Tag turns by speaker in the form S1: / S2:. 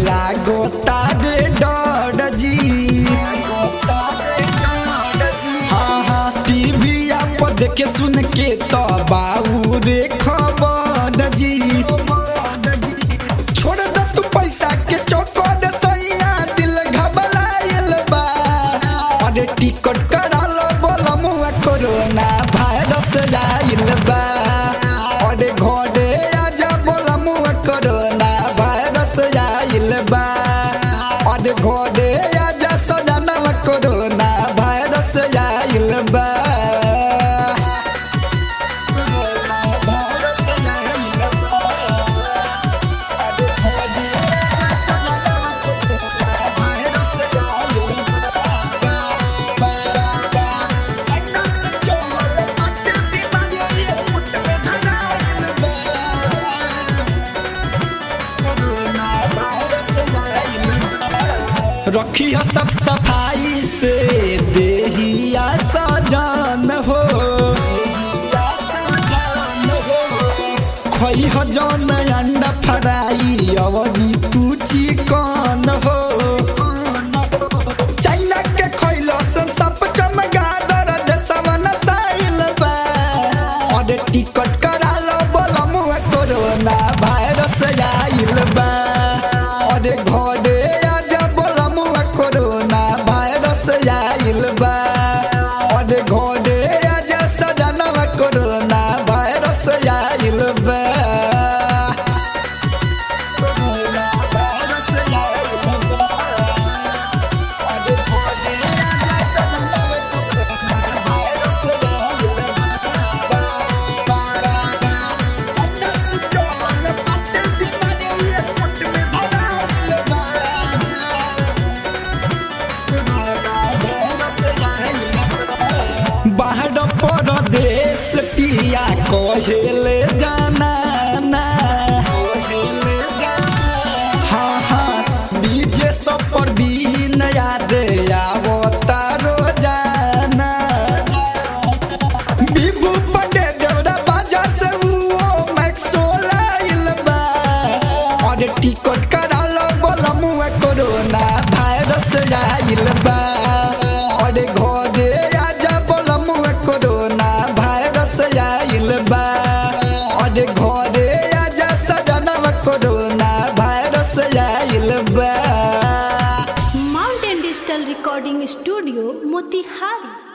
S1: लागो तारे डर जी हाँ हाँ टीवी पर देखे सुन के तो बाबू रे खबर जी छोड़ दे तू पैसा के चौकड़ सैया दिल घबराइल बा अरे टिकट करा लो बोला मुआ कोरोना वायरस आइल बा अरे घरे आजा बोला मुआ कोरोना वायरस आइल बा अरे घरे आजा सजाना कोरोना वायरस आइल बा कोरोना वायरस आइल बा अरे घरे आजा सजाना कोरोना वायरस आइल रखिया सब सफाई से देहिया सजान हो खई हो जौन अंडा फराई अवधि तू चिकन हो चाइना के खइलो सन सब चमगादर देशवा नसाइल बा अरे टिकट करा लो बोला मुआ कोरोना वायरस आइल बा अरे घरे आजा बोला मुआ कोरोना वायरस आइल बा अरे घरे आजा सजनवा कोरोना वायरस आइल बा कोरोना वायरस आइल बा अरे घरे आजा सजनवा कोरोना वायरस आइल बा चाइना से चोल पत्ते बीमारी ये फुट में भराइल बा बाहर परदेश पिया कहेले जाना ना हाँ हाँ डीजे सब पर बीन याद आवता रोजाना बिबू पटे देवरा बाजार से वो मैक्सो लाइल बा और टिकट करा लो बोला मुआ कोरोना वायरस आइल बा और घरे आजा बोला मुआ कोरोना वायरस आइल बा और घरे आजा सजनवा कोरोना वायरस आइल बा
S2: mountain digital recording studio Motihari